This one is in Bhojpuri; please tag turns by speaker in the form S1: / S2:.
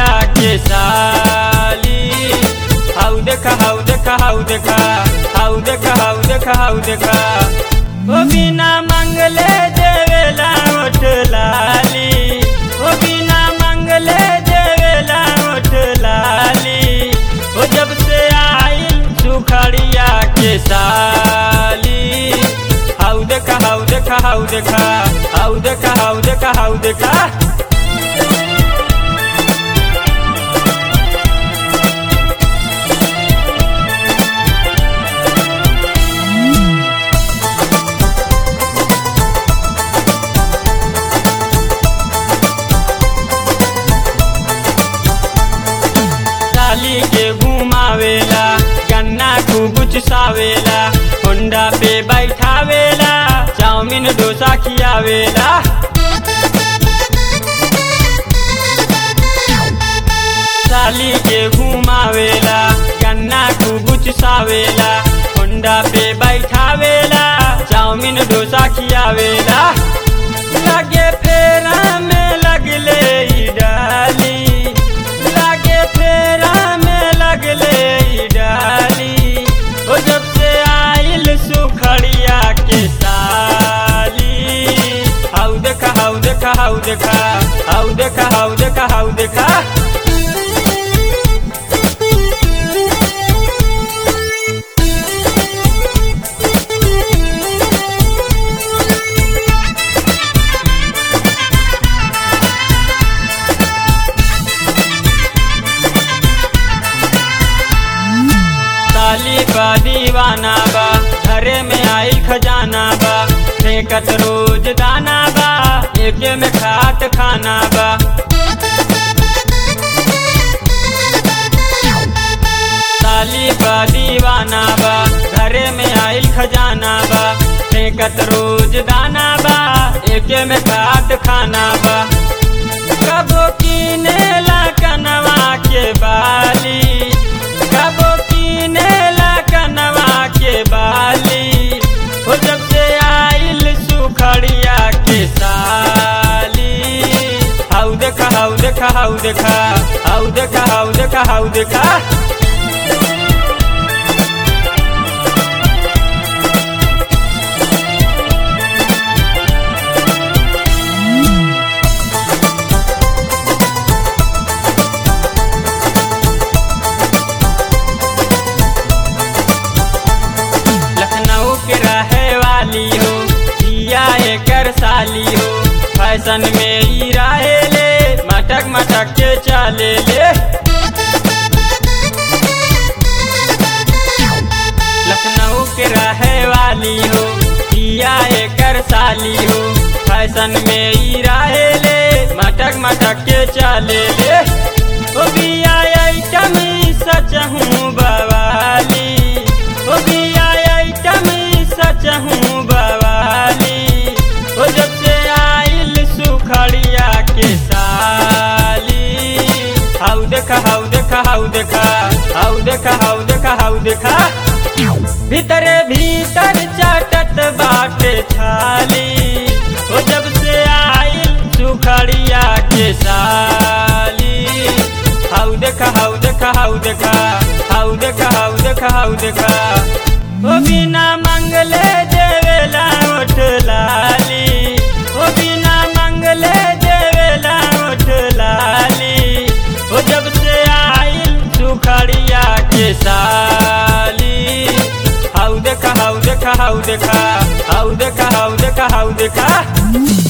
S1: के साली हाउ देखा हाउ देखा हाउ देखा हाउ देखा हाउ देखा हाउ देखा ओ बिना मंगले देवेला ओठ लाली ओ बिना मंगले देवेला ओठ लाली ओ जब से आइल सुखड़िया के साली हाउ देखा हाउ देखा हाउ देखा हाउ देखा हाउ देखा हाउ देखा साली के घुमावेला गन्ना खूब चुसावेला होंडा पे बैठावेला चाउमीन डोसा खियावेला साली के घुमावेला गन्ना खूब चुसावेला होंडा पे बैठावेला चाउमीन डोसा खियावेला लगे फेरा में लगले ई डाली लागे फेरा में लगले ई डाली ओ जब से आइल सुखड़िया के साली हाउ देखा हाउ देखा हाउ देखा हाउ देखा हाउ देखा हाउ देखा साली बा दीवाना बा घरे में आइल खजाना बा फेंकत रोज दाना बा एके में खात खाना बा साली बा दीवाना बा घरे में आइल खजाना बा फेंकत रोज दाना बा एके में खात खाना बा कबो कीनेला कनवा के बाली कबो कीनेला कनवा के बाली हो जब से आइल सुखड़िया के साली हाउ देखा हाउ देखा हाउ देखा हाउ देखा हाउ देखा हाउ देखा लखनऊ के रहे वाली हो जिया एकर साली हो फैशन में ई रहे ले मटक मटक के चले ले लखनऊ के रहे वाली हो जिया एकर साली हो फैशन में ई रहे ले मटक मटक के चले ले ओ बिया आइटम ई सच हूँ बवाली ओ बिया आइटम ई सच हूँ बवाली ओ जब से आइल सुखड़िया के साली हाउ देखा हाउ देखा हाउ देखा हाउ देखा हाउ देखा हाउ देखा भीतरे भीतर चाटत बाटे छाली ओ जब से आइल सुखड़िया के साली हाउ देखा हाउ देखा हाउ देखा हाउ देखा हाउ देखा हाउ देखा ओ बिना मंगले देवेला ओठ लाली ओ बिना मंगले देवेला ओठ लाली ओ जब से आइल सुखड़िया के साली हाउ देखा हाउ देखा हाउ देखा हाउ देखा हाउ देखा हाउ देखा